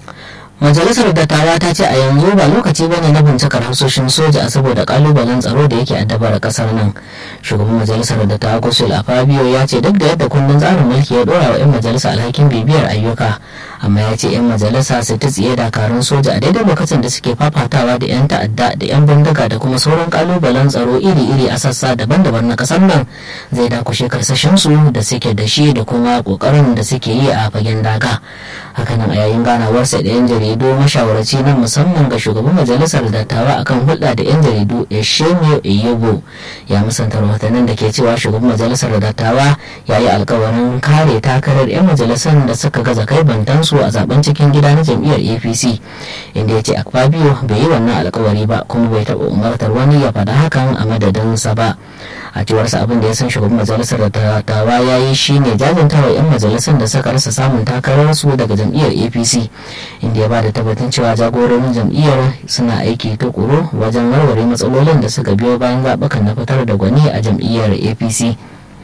majalisar dattawa ta ce a yanzu ba lokaci bane na bincikar hasoshin soja saboda kalubalen tsaro da yake addabar kasar nan shugaban majalisar dattawa kusur afabio ya ce duk da yadda kundin tsarin mulki ya dora wa 'yan majalisa alhakin bibiyar ayyuka amma ya ce 'yan majalisa su ta tsiye dakarun soja a daidai lokacin da suke fafatawa da 'yan ta'adda da 'yan bindiga da kuma sauran kalubalen tsaro iri-iri a sassa daban-daban na kasar nan zai dakushe karsashinsu da suke da shi da kuma kokarin da suke yi a fagen daga hakanan a yayin ganawarsa da 'yan jaridu mashawarci na musamman ga shugaban majalisar dattawa akan hulɗa da 'yan jaridu eshemio eyebo ya musanta rahotannin da ke cewa shugaban majalisar dattawa ya yi alkawarin kare takarar 'yan majalisar da suka gaza kai bantansu a zaben cikin gida na jam'iyyar apc inda ya ce akpabio bai yi wannan alkawari ba kuma bai taɓa umartar wani ya faɗa hakan a madadinsa ba a cewarsa abin da ya san shugaban majalisar dattawa ya yi shine jajantawa 'yan majalisar da suka rasa samun takararsu daga jam'iyyar apc inda ya ba da tabbatin cewa jagororin jam'iyyar suna aiki tukuru wajen warware matsalolin da suka biyo bayan zaɓukan na fitar da gwani a jam'iyyar apc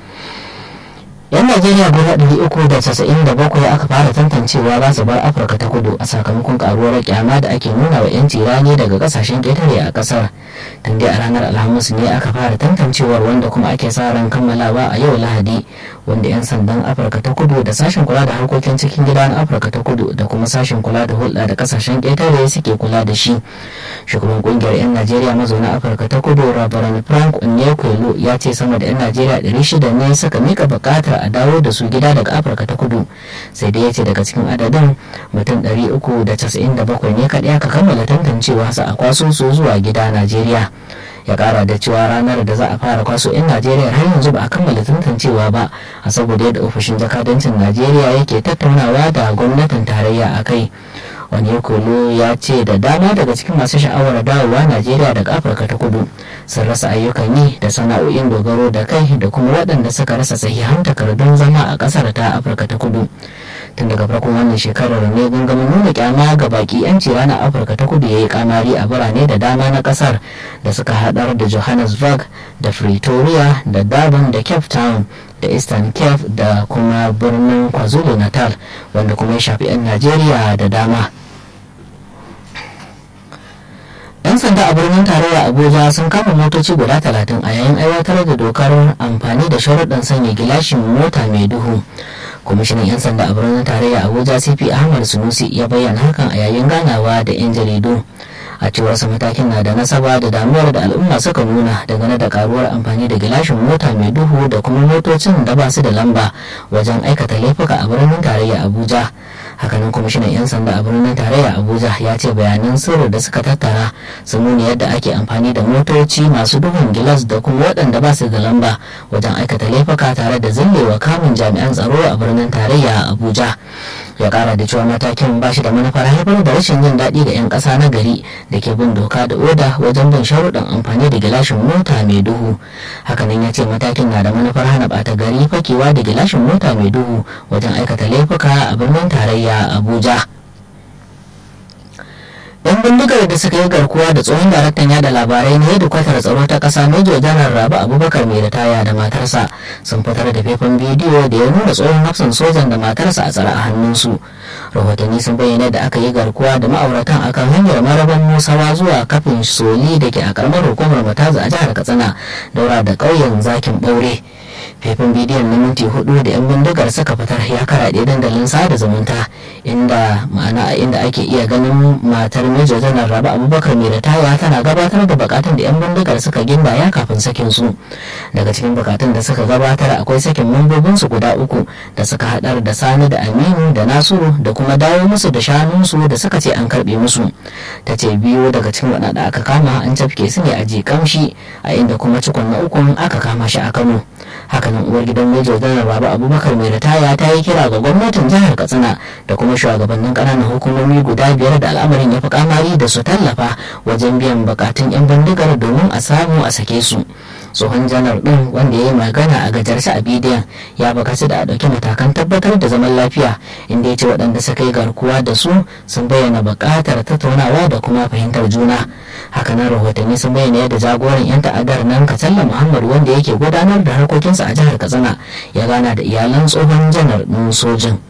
yan najeriya guda ɗari uku da casa'in da bakwai aka fara tantancewa za su bar afirka ta kudu a sakamakon karuwar kyama da ake nuna wa 'yanci rani daga kasashen ƙetare a ƙasar tun dai a ranar alhamis ne aka fara tantancewar wanda kuma ake sa ran kammalawa a yau lahadi wanda 'yan sandan afirka ta kudu da sashen kula da harkokin cikin gida na afirka ta kudu da kuma sashen kula da hulɗa da kasashen ƙetare suke kula da shi shugaban kungiyar 'yan najeriya mazauna afirka ta kudu rabaran frank onyekwelo ya ce sama da 'yan najeriya 600 ne suka mika bukatar a dawo da su gida daga afirka ta kudu sai dai ya ce daga cikin adadin mutum 397 ne kaɗai aka kammala tantancewa su a kwaso su zuwa gida najeriya ya kara da cewa ranar da za a fara kwaso 'yan najeriya har yanzu ba a kammala tantancewa ba a saboda yadda ofishin jakadancin najeriya yake tattaunawa da gwamnatin tarayya a kai wani kolo ya ce da dama daga cikin masu sha'awar dawowa najeriya daga afirka ta kudu sun rasa ayyukan yi da sana'o'in dogaro da kai da kuma waɗanda suka rasa sahihan takardun zama a ƙasar ta afirka ta kudu tun daga farkon wannan shekarar ne gangamin nuna kyama ga baki yanci ranar afirka ta kudu ya yi kamari a birane da dama na kasar da suka haɗar da johannesburg da pretoria da durban da cape town da eastern cape da kuma birnin kwazulu natal wanda kuma ya shafi 'yan najeriya da dama 'yan sanda a birnin tarayya abuja sun kama motoci guda talatin a yayin aiwatar da dokar amfani da sharuɗan sanya gilashin mota mai duhu kwamishinan 'yan sanda a birnin tarayya abuja cp ahmad sunusi ya bayyana hakan a yayin ganawa da 'yan jaridu a cewarsa matakin na da nasaba da damuwar da al'umma suka nuna dangane da karuwar amfani da gilashin mota mai duhu da kuma motocin da ba su da lamba wajen aikata laifuka a birnin tarayya abuja hakanan kwamishinan 'yan sanda a birnin tarayya abuja ya ce bayanan sirri da suka tattara sun nuna yadda ake amfani da motoci masu duhun gilas da kuma waɗanda ba su da lamba wajen aikata laifuka tare da zillewa kamun jami'an tsaro a birnin tarayya abuja ya kara da cewa matakin ba shi da manufar haifar da rashin jin daɗi ga 'yan ƙasa na gari da ke bin doka da oda wajen bin sharuɗan amfani da gilashin mota mai duhu hakanan ya ce matakin na da manufar hana ɓata gari fakewa da gilashin mota mai duhu wajen aikata laifuka a birnin tarayya abuja yan bindigar da suka yi garkuwa da tsohon daraktan yada labarai na hedikwatar tsaro ta kasa major janar rabu abubakar mai ritaya da matarsa sun fitar da faifan bidiyo da ya nuna tsohon hafsan sojan da matarsa a tsare a hannunsu rahotanni sun bayyana da aka yi garkuwa da ma'auratan akan hanyar maraban musawa zuwa kafin soli da ke a karamar hukumar mataza a jihar katsina daura da ƙauyen zakin ɓaure faifan bidiyon na minti hudu da 'yan bindigar suka fitar ya karaɗe dandalin sada zumunta inda ma'ana inda ake iya ganin matar major janar rabu abubakar mai ritaya tana gabatar da bukatun da 'yan bindigar suka gindaya kafin sakin su daga cikin bukatun da suka gabatar akwai sakin mambobin su guda uku da suka hadar da sani da aminu da nasiru da kuma dawo musu da shanunsu da suka ce an karbe musu ta ce biyu daga cikin waɗanda aka kama an cafke su ne a jikamshi a inda kuma cikon na ukun aka kama shi a kano hakanan uwar gidan major janar baba abubakar mai ritaya ta yi kira ga gwamnatin jihar katsina da kuma shugabannin ƙananan hukumomi guda biyar da al'amarin ya fi kamari da su tallafa wajen biyan bukatun 'yan bindigar domin a samu a sake su tsohon janar din wanda ya yi magana a gajarsa a bidiyon ya bukaci da a ɗauki matakan tabbatar da zaman lafiya inda ya ce waɗanda suka yi garkuwa da su sun bayyana buƙatar tattaunawa da kuma fahimtar juna hakanan rahotanni sun bayyana yadda jagoran 'yan ta'addar nan katsalla muhammad wanda yake gudanar da harkokinsa a jihar katsina ya gana da iyalan tsohon janar ɗin sojin